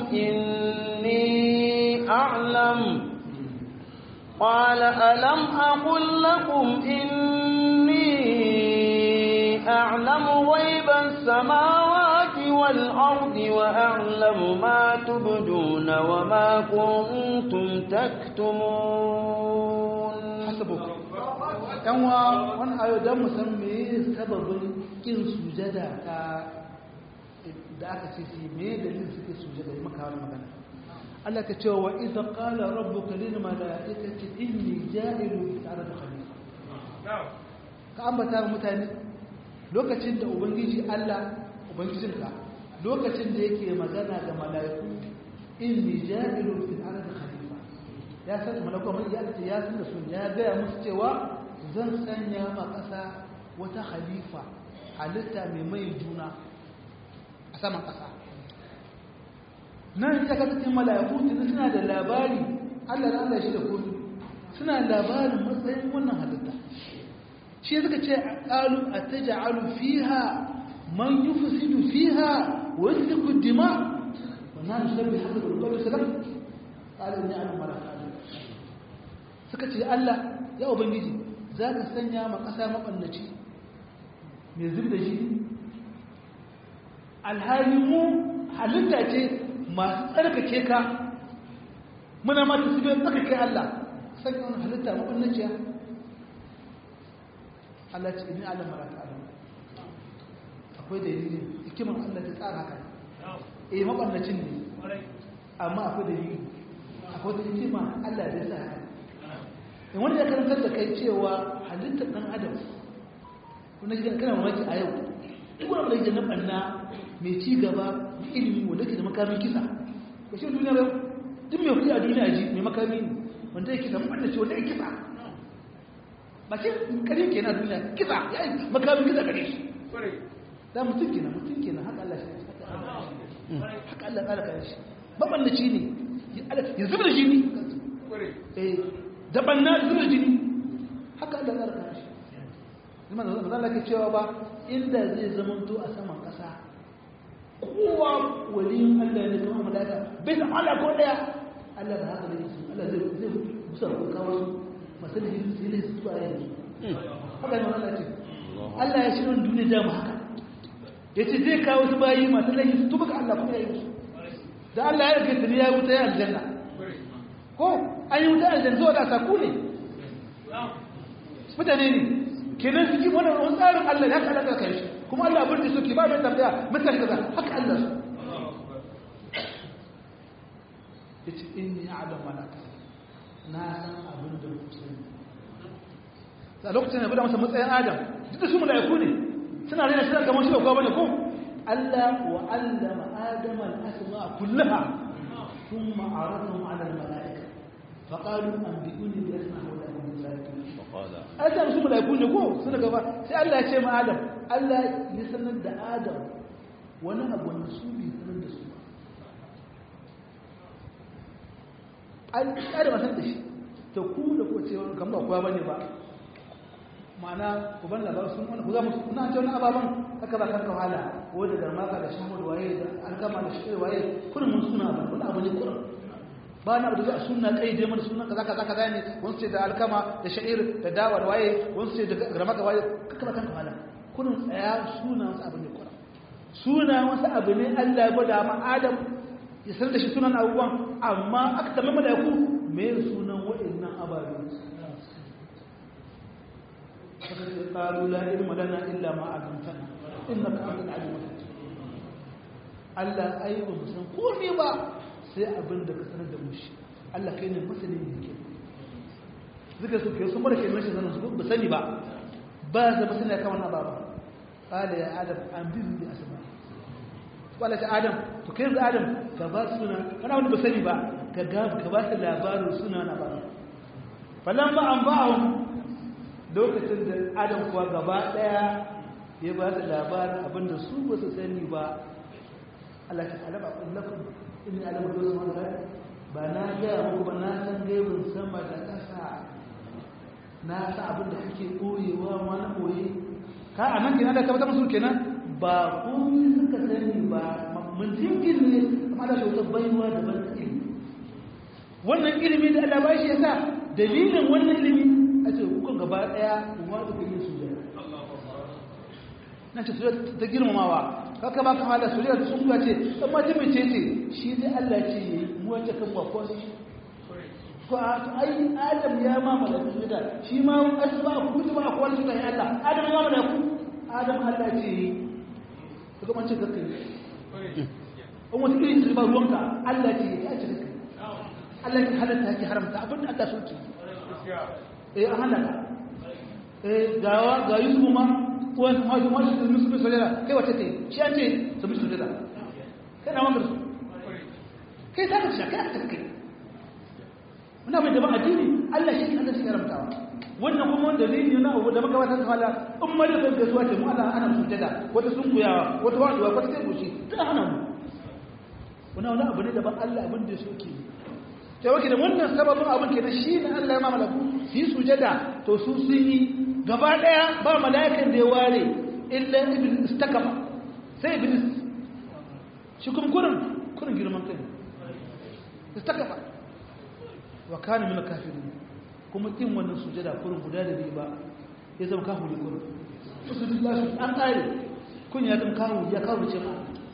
إني أعلم قال ألم أقل لكم إني أعلم غيب السماوات والأرض وأعلم ما تبدون وما كنتم تكتمون حسبك yan wa wani ayo don mu san me sababin kin sujada ta da aka ce su me dalilin suke sujada yi maka wani magana Allah ka ce wa idza qala rabbuka lil malaikati inni ja'ilu fil ardi khalifa ka ambata mutane lokacin da ubangiji Allah ubangijinka lokacin da yake magana ga mala'iku inni ja'ilu fil ardi khalifa ya san malaku mai ya ce ya san da su ya ga musu cewa zan sanya ma kasa wata khalifa halitta mai mai juna a saman kasa nan ya ga cikin mala'iku tun suna da labari Allah da Allah shi da kodu suna labarin matsayin wannan halitta shi suka ce qalu ataj'alu fiha man yufsidu fiha wa yasfiku dima wa nahnu nusabbihu hamdaka wa nuqaddisu lak qala inni a'lamu ma la ta'lamun suka ce Allah ya ubangiji zaka sanya ma kasa mabannaci mai zub da jini alhali mu halitta ce masu tsarkake ka muna ma ta sibe tsarkake Allah sanya wani halitta mabannaciya Allah ce ni alam mara ta alam akwai dalilin hikimar Allah ta tsara haka eh mabannacin ne amma akwai dalili akwai da hikima Allah da sa haka in wanda ya karantar da kai cewa halittar dan adam kuma gidan kana mamaki a yau duk wanda yake na banna mai ci gaba da ilimi wanda yake da makamin kisa ko shi duniya ba duk mai kuɗi a duniya ji mai makami wanda yake da mabannaci wanda yake kisa ba ce kare ke na duniya kisa ya yi makamin kisa kare shi da mutum kenan mutum kenan haka Allah shi haka Allah ƙara kare shi mabannaci ne ya zuba da jini eh da banna zuba da jini haka Allah ƙara kare shi zama da zama zama ke cewa ba inda zai zamanto a saman ƙasa kowa waliyin Allah ne kamar malaka bai da Allah ko daya Allah da haka ne Allah zai zai musa ko kawo su masu da jini sai su zuwa yanzu haka ne Allah ce Allah ya shirin duniya da mu haka ya ce zai kawo su bayi masu laifi su tuba ga Allah kuma ya yi musu da Allah ya rage tuni ya wuta ya aljanna ko an yi wuta aljanna zuwa da saku ne mutane ne kenan su ki wani wani tsarin Allah ya kala kai shi kuma Allah abin da suke ba mai tambaya mutane kaza haka Allah su ya ce inni a'lam ma la na san abin da ku sani a lokacin da bada masa matsayin adam duk da su mala'iku ne suna rena suna kamar shi da kowa bane ko Allah wa allama adama al-asma kullaha thumma aradahum 'ala al-mala'ika faqalu anbi'uni bi asma hawla min zalika faqala adam su mala'iku ne ko suna gaba sai Allah ya ce ma adam Allah ya sanar da adam wani abu na su bai sanar da su ba an tsare masan da shi ta ku da ku ce wani kan ba kuwa bane ba ma'ana ku ban labarin sun wani ku za mu kuna ce wani ababen haka ba kan wahala ko da garmaka da shamu da waye da alkama da shi waye kurin mun suna ba wani abu ne kurin ba na abu da a sunna kai dai mana sunna kaza kaza kaza ne wani ce da alkama da sha'ir da dawa da waye wani ce da garmaka waye kaka ba kan wahala kurin tsaya suna wasu abu ne kurin suna wasu abu ne Allah ya gwada ma Adam ya sanar da shi sunan abubuwan amma aka tambaye malaiku me sunan wa'annan ababen قالوا لا علم لنا إلا ما علمتنا إنك أنت العليم الحكيم Allah ai ba mu san komai ba sai abin da ka sanar da mushi Allah kai ne masanin ne ke zuka su kai sun mara kai mashi sanin su ba sani ba ba za ba sani kan wannan baba qala ya adam an bi bi asma qala ta adam to kai da adam ka ba suna kana wani ba sani ba ka ga ka ba shi labarin suna na ba falamma an ba'ahum lokacin da adam kuwa gaba daya ya ba da labarin abinda su ba su sani ba Allah ta alaba kullakum inni alama da sama da ba na ga muku ba na san gaibin sama da ƙasa na san abin da kake koyewa ma na koye ka a nan kenan da ka bata musu kenan ba komai suka sani ba mun jinkin ne amma da shi wata baiwa da ban ilimi wannan ilimi da Allah ba shi yasa dalilin wannan ilimi a ce hukun gaba daya kuma da yin sujada na ce sujada ta girmamawa kaka ba kama da sujada sun kuwa ce dan ma jimi ce ce shi dai Allah ce yi mu wace kan ba ko ko a to ai adam ya ma malaiku sujada shi ma asba ku kuma ku wani sujada ya Allah adam ya ma malaiku adam Allah ce to kuma ce kake in wata irin su ba ruwanka Allah ce ya ce kake Allah ya halatta ki haramta abin da Allah so ki eh an halaka eh gawa ga Yusuf ma wani hajji ma su musu bi sujada kai wace ce shi an ce su bi sujada kai na wanda su kai ta ka shaka ta kai muna mai jama'a addini Allah shi kan shi karamtawa wannan kuma wanda zai yi na abu da maka wata kala in ma da gaisuwa ce mu Allah ana sujada wata sunkuyawa wata waduwa wata kai goshi tana hana mu wannan wani abu ne da ba Allah abin da ya so ke sai wake da wannan sababin abin ke da shi ne Allah ya ma malaku su yi sujada to su sun yi gaba daya ba mala'ikan da ya ware illa iblis takama sai iblis shi kuma kurin kurin girman kai istakaba wa kana min kafirin kuma kin wannan sujada kurin guda da bai ba ya zama kafiri kurin usulillahi an kare kun ya zama kafiri ya kafiri ce ma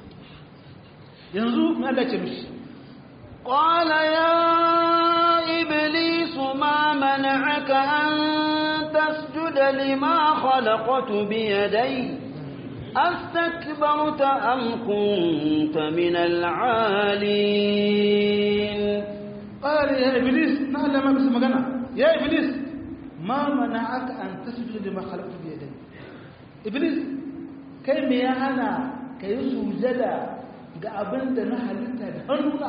yanzu me Allah ce mishi قال يا إبليس ما منعك أن تسجد لما خلقت بيدي أستكبرت أم كنت من العالين قال يا إبليس ما لما بس مغنى يا إبليس ما منعك أن تسجد لما خلقت بيدي إبليس كي ميانا كي سجد ga abin da na halitta da hannuna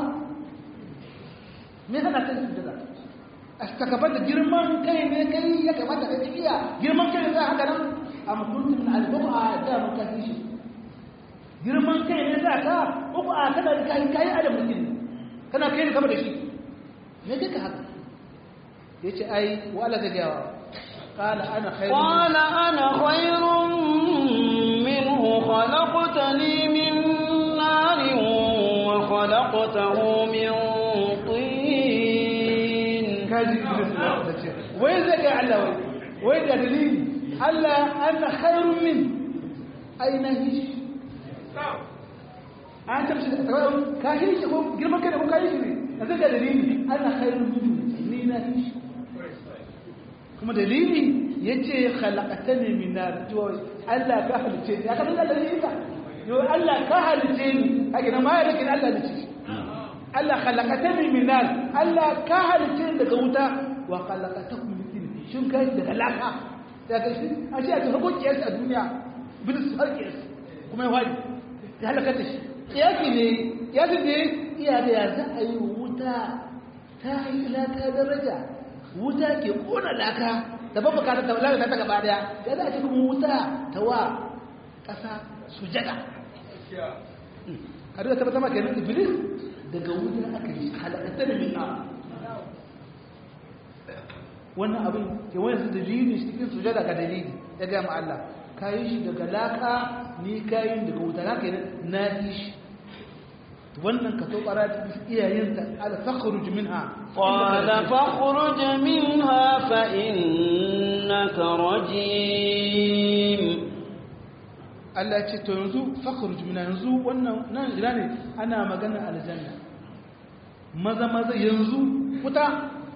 me hana kai sujada a takabar da girman kai ne kai ya kamata ka iya girman kai za haka nan a mukuntum na albu'a da muka fi shi girman kai ne za ka uku a kana da kai kai adam mutum kana kai ne kama da shi me kika haka yace ai wala da gawa قال انا خير قال انا خير منه خلقتني من نار وخلقته من طين kaji iblis da ce wai zai ga Allah wai wai da dalili Allah ana khairun min aina hish an tamshi da tsawon ka hish ko girman kai da ko ka hish ne da zai ga dalili ana khairun min ni na hish kuma dalili yace khalaqatani min nar to Allah ka halice ni aka san dalili ka yo Allah ka halice ni kage na ma ya rikin Allah da shi Allah khalaqatani min nar Allah ka halice daga wuta wa khalaqatakum min tin shin kai daga laka daga shi a shi a ta hukun kiyas a duniya bin su har kiyas kuma ya wani ya halakata shi kiyasi ne kiyasi ne iya da ya za a yi wuta ta yi laka daraja wuta ke kona laka da ban bukata ta lalata ta gaba daya ya za a ce kuma wuta ta wa ƙasa sujada har da tabbata maka yanzu iblis daga wuta aka yi halakatar min a wannan abin ke wani su dalili shi cikin sujada ga dalili ya gama Allah ka yi shi daga laka ni ka yi daga wuta na ka yi na yi shi wannan ka to bara ta iyayen ta ala fakhruj minha qala fakhruj minha fa innaka rajim Allah ce to yanzu fakhruj minha yanzu wannan nan ina ne ana magana aljanna maza maza yanzu wuta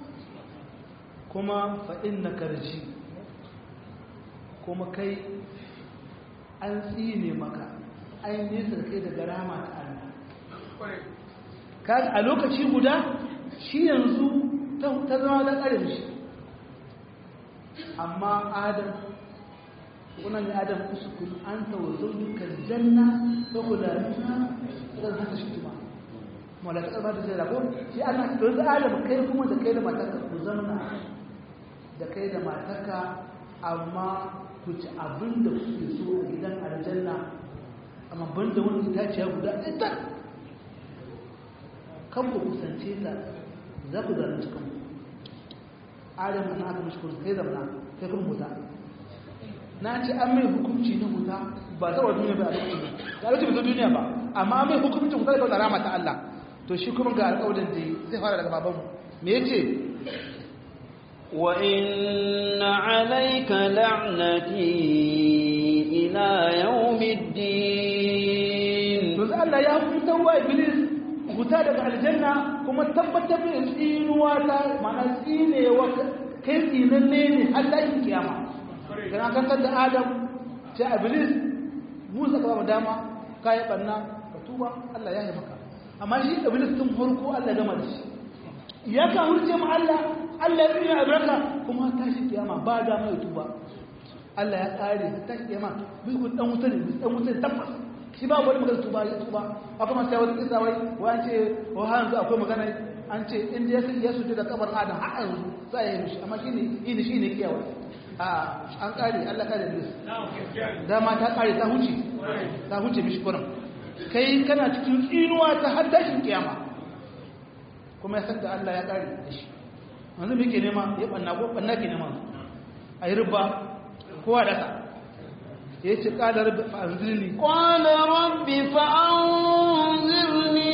kuma fa innaka rajim kuma kai an tsine maka an nesa kai daga rama ta Allah a lokaci guda shi yanzu ta zama da ƙarin shi amma adam kuna ne adam uskun an tawazon dukkan janna ta kula nuna zan haka shi tuma mawala ta ƙarfa da zai rago shi ana ɗauki adam kai kuma da kai da matarka ku zanna da kai da matarka amma ku ci abin da kuke so a gidan aljanna amma ban da wani itaciya guda ɗaya kan ku kusance ta za ku zalunci kanku adam na aka mishi kursu kai zamana kai kun huta na ce an mai hukunci na huta ba ta wa duniya ba a lokacin ba a lokacin ba duniya ba amma an mai hukunci huta da kawai rama ta Allah to shi kuma ga alƙawarin da zai fara daga babanmu me yace wa inna alayka la'nati ila yawmiddin to Allah ya hukunta wa iblis huta daga aljanna kuma kuma tabbatar da tsinuwa ta mana tsinewa kai tsinanne ne har tashin kiyama kana kankan da adam ce iblis musa ka ba dama ka yi banna ka tuba Allah ya yi maka amma shi iblis tun farko Allah gama da shi ya ka hurce mu Allah Allah ya tsina albarka kuma tashi kiyama ba da mai tuba Allah ya kare tashi kiyama bisu dan wuta ne dan wuta ne tabbas shi ba wani magana tuba ya tuba akwai masu yawon kisa wai wa an ce wa hanzu akwai magana an ce inda ya ya suje da kabar adam har yanzu za ya yi mishi amma shi ne ini shi ne kiyawa a an kare Allah kare iblis dama ta kare ta huce ta huce mishi kuran kai kana cikin tsinuwa ta har tashin kiyama kuma ya san da Allah ya kare da shi yanzu me ke nema ya banna ko banna ke nema a yi rubba kowa da sa ya ce ƙada rabbi fa'anzirni ƙwada rabbi fa'anzirni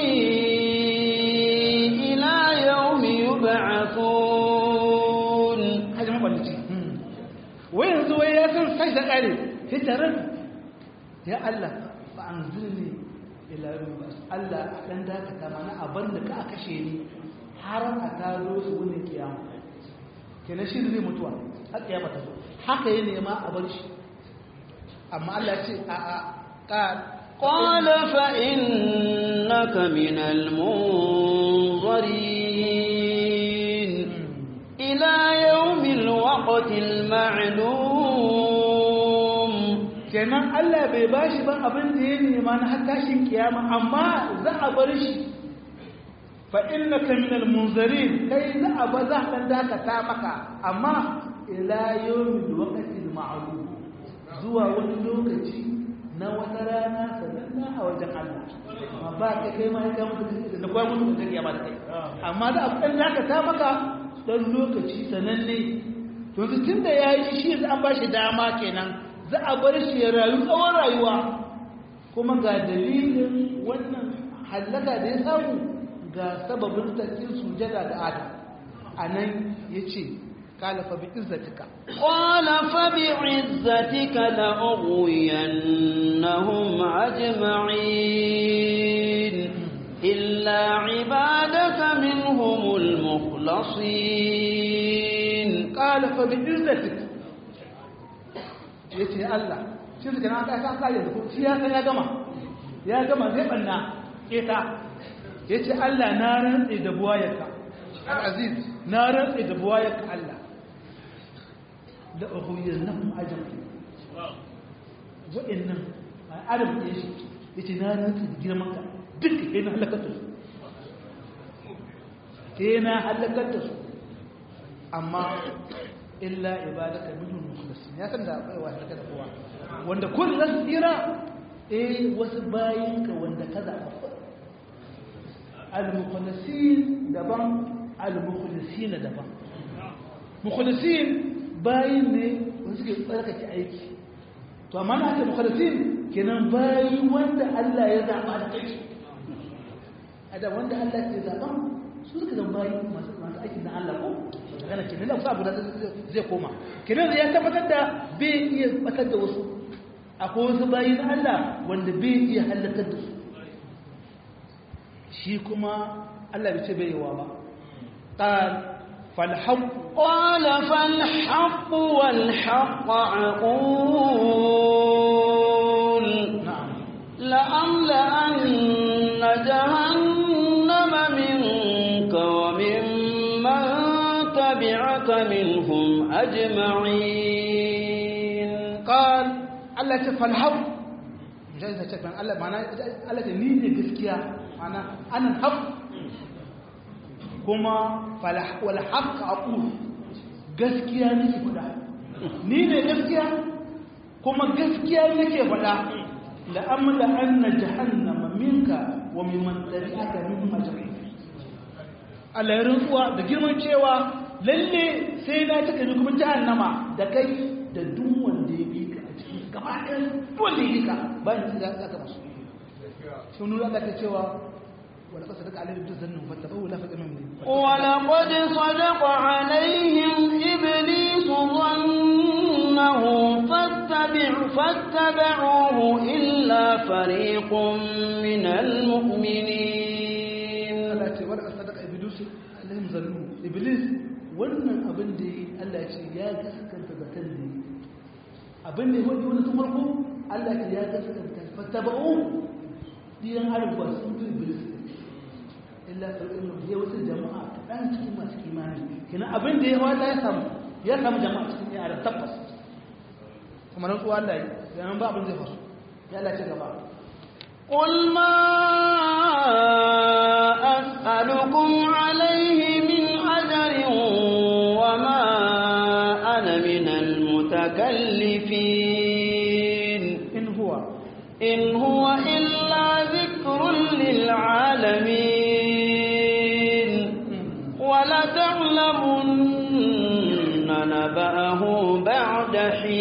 ila yau mi yi ba'afun hajji makwalici wai yanzu wai ya san sai da ƙare sai tare ya Allah fa'anzirni ila yau mi ba'afun Allah a ɗan dakata mana a bar da ka kashe ni har a taro su wani kiyama kenan shi zai mutuwa har kiyama ta zo haka ya nema a bar shi amma Allah ce a a ƙar قال فإنك من المنظرين إلى يوم الوقت المعلوم kenan Allah bai bashi ba abin da ya nema na har tashin kiyama amma za a bar shi fa innaka min almunzarin kai za a ba za a dakata maka amma ila yawmil waqtil ma'lum zuwa wani lokaci na wata rana sananna a wajen Allah amma ba ka kai ma ka mutu da kwa mutu da kiyama da kai amma za a dan dakata maka dan lokaci sananne to tun da yayi shi an ba shi dama kenan za a bar shi ya rayu tsawon rayuwa kuma ga dalilin wannan hallaka da ya samu ga sababin tarkin sujada da adam a nan ya ce kala fa bi izzatika قال فبعزتك لأغوينهم أجمعين إلا عبادك منهم المخلصين kala fa bi izzatika ya ce Allah shi suka na ta kasa yanzu shi ya san ya gama ya gama zai banna keta ya ce Allah na rantse da buwayarka al-aziz na rantse da buwayarka Allah da uhuyar nan ajami wa'annan a adam ya shi ya ce na rantse da girmanka duk ke na halakar da su ke na halakar da su amma illa ibadaka minhum mukhlasin ya san da akwai wa halaka da kowa wanda kun zasu tsira eh wasu bayinka wanda kaza al-mukhlasin daban al-mukhlisin daban mukhlisin bayin ne wanda suke tsarkake aiki to amma na ake mukhlisin kenan bayi wanda Allah ya zaba da kai ada wanda Allah ya zaba su suka zama bayi masu masu aikin na Allah ko magana kenan da abu da zai koma kenan ya tabbatar da bai iya batar da wasu akwai wasu bayi na Allah wanda bai iya halakar da su shi kuma Allah bai ce bai yawa ba qal fal haqq قال فالحق والحق أقول na'am لأملأن جهنم منك ومن من تبعك منهم أجمعين qal Allah ce fal haqq mujahid ta ce kan Allah mana Allah ce ni ne gaskiya mana anan haqq kuma fal wal haqq aqul gaskiya nake faɗa ni ne gaskiya kuma gaskiya nake faɗa la amla anna jahannama minka wa mimman tabi'aka minhum ajma'in Allah ya rantsuwa da girman cewa lalle sai na taka ni kuma jahannama da kai da duk wanda ya bi ka a cikin gaba ɗaya duk wanda ya bi ka bayan da za ka masu sun nuna Allah ta cewa wala kasa daga alaihi duk zannin fattabahu la faɗa min ولقد صدق عليهم إبليس ظنه فاتبع فاتبعوه إلا فريق من المؤمنين Allah ce wala kasa daga iblis iblis wannan abin da yi Allah ya ce ya gaskanta zaton da yi abin da ya wani wani tun farko Allah ya ce ya gaskanta fattaba'u diyan harba sun fi iblis illa ƙarƙin da ya wata jama'a ɗan cikin masu kimani kina abin da ya wata ya samu ya samu jama'a cikin yara tabbas kuma nan tsuwa Allah ya nan ba abin zai fasu ya Allah ce gaba قل ما أسألكم عليه من أجر وما أنا من المتكلفين in huwa إن هو إلا ذكر للعالمين ولتعلمن نبأه بعد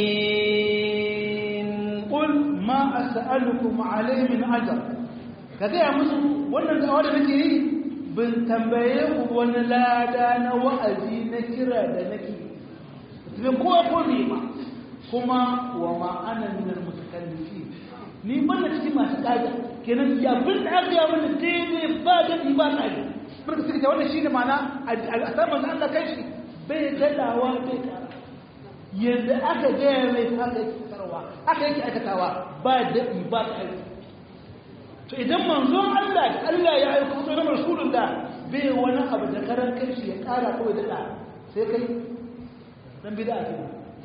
حين qul ma as'alukum alayhi min ajr kaga ya musu wannan da'awa da nake yi bin tambaye ku wani lada na wa'azi na kira da nake ne kowa ko ne ma kuma wa ma ana min al-mutakallifi ni ban da cikin masu kaga kenan ya bin da aka yi mana daidai ba da ni ba kaga barka suka ce wannan shine ma'ana a saman Allah kai shi bai gadawa bai kara yadda aka gaya mai haka yake sarwa aka yake aikatawa ba daɗi ba ƙari to idan manzon Allah da Allah ya aika mutu na rasulun da bai wani abu da karan kai shi ya ƙara kawai daɗa sai kai dan bida ake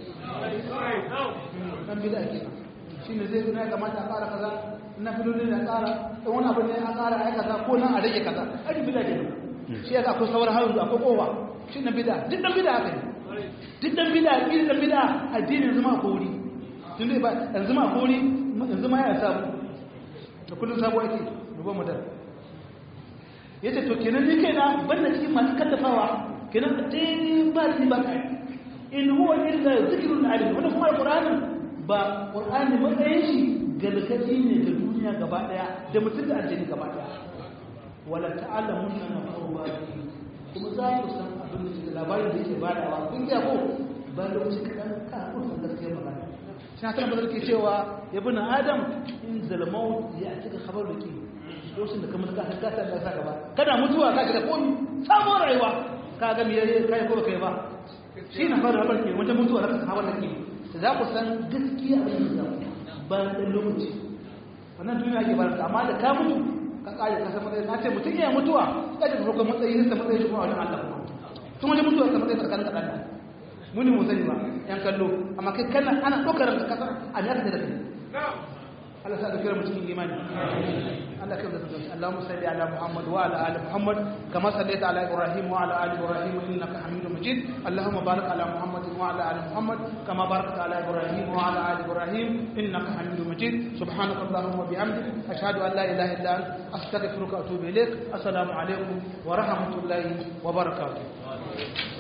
dan bida ake shi ne zai gina kamata a ƙara kaza na filoli na ƙara ɗan wani abu ne a ƙara a kaza ko nan a rage kaza ɗan bida ke shi ya akwai sauran harin akwai kowa shi na bida duk ɗan bida haka ne duk dan bida irin dan bida addinin zama ko wuri tun dai ba yanzu ma ko wuri yanzu ma ya samu da kullun sabo ake dubo mu da yace to kenan ni kaina banda cikin masu kallafawa kenan dai ba ni ba kai in huwa illa zikrun alim wannan kuma alqur'ani ba qur'ani matsayin shi galgadi ne ga duniya gaba daya da mutum da aljini gaba daya wala ta'lamunna nafa'u kuma za ku san abin da suke labarin da yake badawa kun ga ko ba lokaci kadan ka ko san gaskiyar magana shi na tana ke cewa ya bi na adam in zalmau ya cika khabar da ke lokacin da kamar ka ka san da saka ba kana mutuwa ka shiga komi samun rayuwa ka ga me kai ko kai ba shi na fara habar ke wata mutuwa da khabar da ke za ku san gaskiya abin da ba da lokaci wannan duniya ke ba amma da ka mutu ka kare ka san matsayi na ce mutum ya mutuwa ka ji farkon matsayi ne matsayi shi kuma wajen Allah kuma tun wajen mutuwa ka matsayi tsakanin kaɗan da muni mu sani ba yan kallo amma kai kana ana ɗaukar da kasa a ne aka da kai Allah sa da kira mutum imani Allah kai da zai Allahumma salli ala Muhammad wa ala ali Muhammad kama sallaita ala Ibrahim wa ala ali Ibrahim innaka Hamidum Majid Allahumma barik ala Muhammad wa ala ali Muhammad kama barakta ala Ibrahim wa ala ali Ibrahim innaka Hamidum Majid subhanaka Allahumma bihamdik ashhadu an la ilaha illa anta astaghfiruka wa atubu ilaik assalamu alaikum wa rahmatullahi wa barakatuh